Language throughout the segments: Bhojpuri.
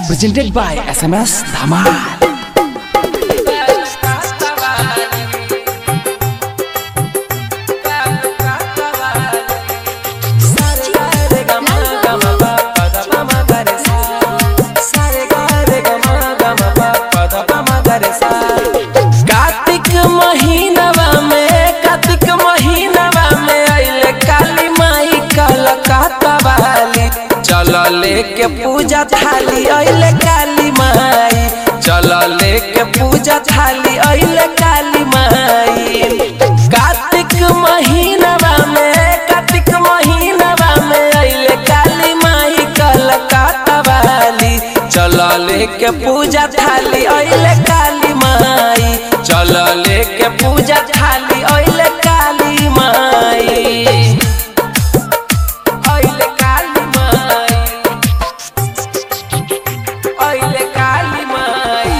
presented by SMS Dhamal. Kartik महीनवा में कार्तिक महीनवा में अइले काली माई कलकत्ता वाली चल लेके पूजा थाली अइले काली माई चल लेके पूजा थाली अइले काली माई कार्तिक महीनवा में कार्तिक महीनवा में अइले काली माई कलकत्ता वाली चल लेके पूजा थाली अइले काली माई चल लेके पूजा थाली अइले काली माई अइले काली माई अइले काली माई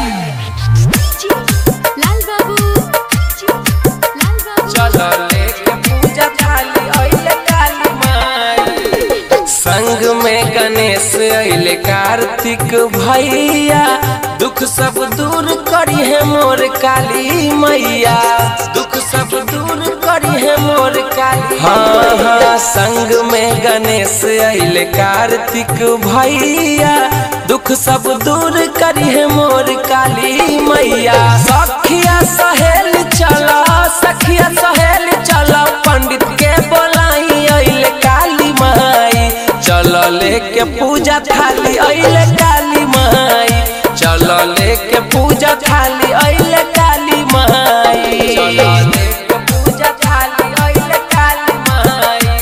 लाल बाबू लाल बाबू चल लेके पूजा थाली अइले काली माई संग में गणेश अइले कार्तिक भैया दुख सब दूर करी है मोर काली मैया दुख सब दूर करी है मोर काली हाँ हाँ संग में गणेश अइले कार्तिक भैया दुख सब दूर करी है मोर काली मैया सखिया सहेल चला सखिया सहेल चला पंडित के बोलाई अइले काली माई चल लेके पूजा थाली अइले काली माई चल लेके पूजा थाली अइले काली माई चल लेके पूजा थाली अइले काली माई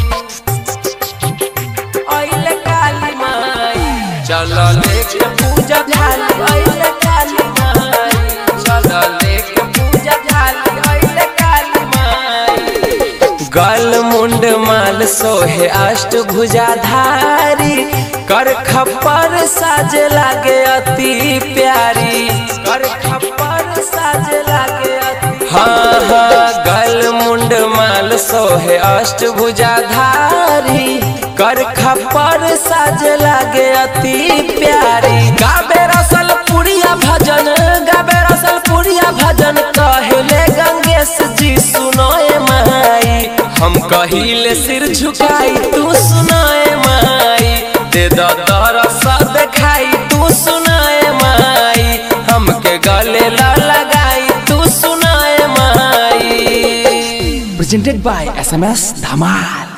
अइले काली माई चल लेके पूजा थाली अइले काली माई चल लेके पूजा थाली अइले काली माई गल मुंड माल सोहे अष्ट भुजाधारी कर खप्पर साज लागे अति प्यारी कर खप्पर साज लागे अति हाँ हाँ गल मुंड माल सोहे अष्ट भुजाधारी कर खप्पर साज लागे अति प्यारी गाबे रसल पुरिया भजन गाबे रसल पुरिया भजन कहले गंगेश जी सुनोए माई हम कहिले सिर झुकाई तू सुनाए माई दे दो तरसा देखाई तू सुनाए माई हमके गले ला लगाई तू सुनाए माई Presented by SMS Dhamal.